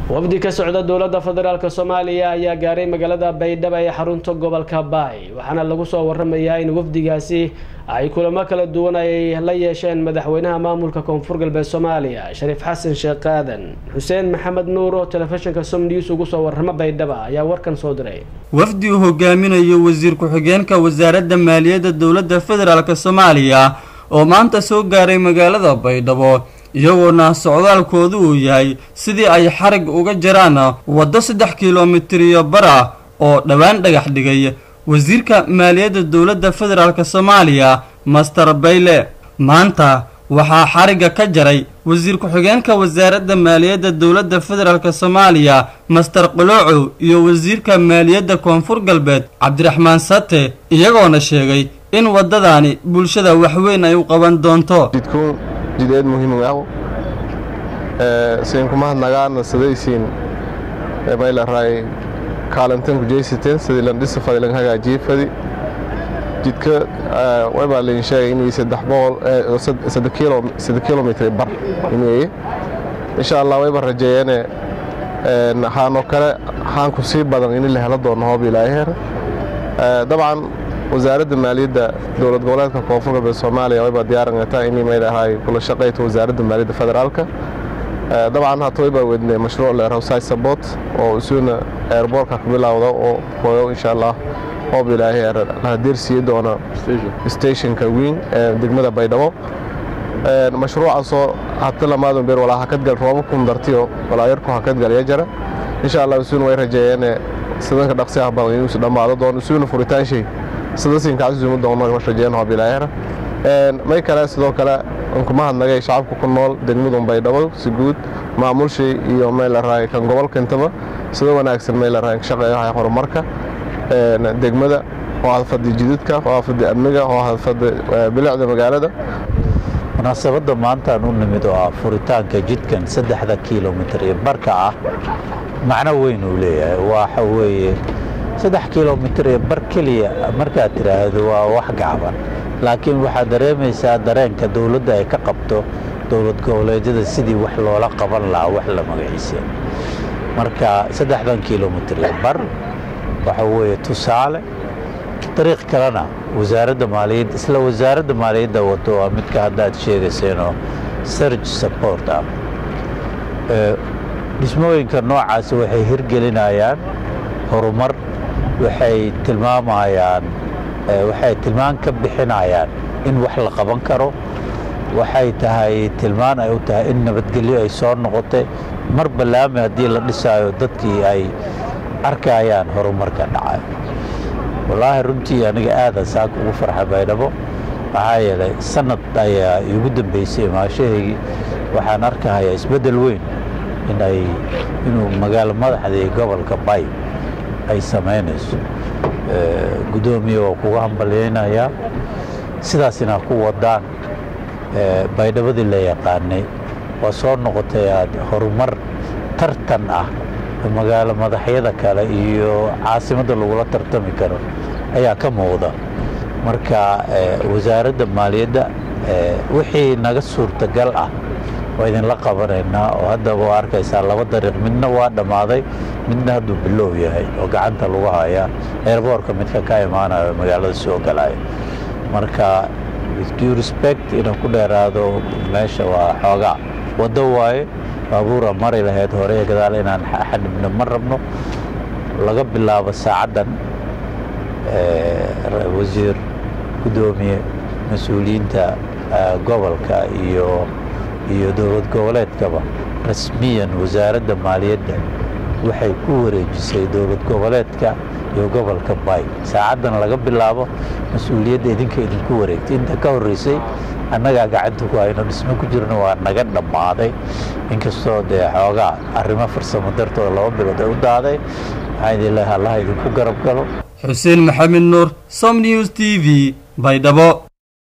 wafdi ka socda dowladda federaalk soomaaliya ayaa gaaray magaalada baydhabo ee xarunta gobolka baay waxaana lagu soo waramayaa in wafdigaasi ay kulamo kala duwan ay la yeesheen madaxweynaha maamulka koonfur galbeed soomaaliya shariif xasan sheekh aadan xuseen maxamed nuur oo telefishinka som news ugu soo warrama baydhaba ayaa warkan soo diray wafdi uu hogaaminayo wasiir ku-xigeenka wasaaradda maaliyadda dowladda federaalk soomaaliya oo maanta soo gaaray magaalada baydhabo iyagoona socdaalkoodu uu yahay sidii ay xarig uga jaraan waddo saddex kilomitir iyo bar ah oo dhowaan dhagax dhigay wasiirka maaliyadda dowladda federaalk soomaaliya master bayle maanta waxaa xarigga ka jaray wasiir ku-xigeenka wasaaradda maaliyadda dowladda federaalk soomaaliya master qoloocow iyo wasiirka maaliyadda koonfur galbeed cabdiraxmaan sate iyagoona sheegay in waddadaani bulshada waxweyn ay u qaban doonto jideed muhiim ah siin kuma hadnagaana sadaysiin maylaray kaalantan ku jeysateen sidii landhisa fadi laga hagaajiyey fadi jidka waybaa lain sheegay inay saddex boqol saddex kilomitr bar inay insha allah wayba rajeeyeene haanoo kale haanku sii badan in la helo doono hoob ilaaheer dabcan wasaaradda maaliyadda dowlad goboleedka koonfur galbeed soomaaliya wayba diyaarangataa inay maylahay kula shaqayto wasaaradda maaliyadda federaalka dabcan hata waybaa wedne mashruuc leeraw side support oo isuuna airboortka ka bilowda oo hooyo insha allah hoob ilaahay lahadeersiiyi doona stationka weyn ee degmada baydhabo mashruucaasoo hata lamaadun beer walaa hakadgal rooba kun dartiyo walaa yarku hakadgal yajara insha allah isuuna way rajeeyeene sidanka dhaqsiyaha badan inuusu dhammaado doono isuuna furitaanshay sidasiinkacasuuma doono rajeen hoob ilaahayra may kale sidoo kale kuma hadnagay shacabka ku nool degmadun baydhabo si guud maamulshii iyo meylaraay kan gobolka intaba sida wanaagsan meylaraay shaqeeyaha horumarka degmada oo hadfada jididka oo hadfada amniga oo hadfada bilicda magaalada munaasabadda maantaan u nimid oo ah furitaanka jidkan saddexda kilomitir iyo barka ah macno weyn uu leeyahay waxa weeye saddex kilomitir iyo bar keliya markaad tidhaahdo waa wax gacban laakiin waxaad dareemaysaa dareenka dowladda ay ka qabto dowlad goboleedyada sidii wax loola qaban lahaa wax la magaciisa marka saddexdan kilomitir iyo bar waxa weeye tusaale dariiq kalena wasaaradda maaliyadda isla wasaaradda maaliyadda wado waa midka haddaad sheegayseenoo serge support ah dhismooyinka noocaasi waxay hirgelinayaan horumar waxay tilmaamayaan waxay tilmaan ka bixinayaan in wax la qaban karo waxay tahay tilmaan ay u tahay in nabadgelyo ay soo noqotay mar ballaami haddii la dhisaayo dadkii ay arkayaan horumarka dhacay wallaahi runtii aniga aadan saaka ugu farxa baydhabo maxaa yeelay sanad ayaa iigu dambeysay imaashahaygii waxaan arkahayaa isbeddel weyn inay inuu magaalo madaxdii gobolka bay ay samaynayso guddoomiye waa kuga hambalyaynayaa sidaas inaa ku wadaan baydhabadii la yaqaanay waa soo noqotay aad horumar tartan ah magaalo madaxyada kale iyo caasimadda lagula tartami karo ayaa ka muuqda marka wasaaradda maaliyadda wixii naga suurtagal ah waa idinla qabanaynaa oo haddaba waa arkaysaa laba dariiq midna waa dhammaaday midna hadduu bilow yahay oo gacanta lagu hayaa eerboorka midka ka imaanayo magaalada soo galaya marka with due respect inaan ku dheeraado meesha waa xoogaa waddo waaye baabuura mari lahayd hore ee gadaal inaan xadhibno ma rabno laga bilaabo saacaddan wasiir guddoomiye mas-uuliyiinta gobolka iyo iyo dowlad goboleedkaba rasmiyan wasaaradda maaliyadda waxay ku wareejisay dowlad goboleedka iyo gobolka bay saacaddan laga bilaabo mas-uuliyadda idinka idinku wareegtay inta ka horreysay annagaa gacanta ku hayno dhismo ku jirna waa naga dhammaaday inkastoo dee xoogaa arrimo farsamo dartooda laba bilood ay u daaday waxaan idin leehay allaha idinku garab galo xuseen maxamed nuur som news t v baydhabo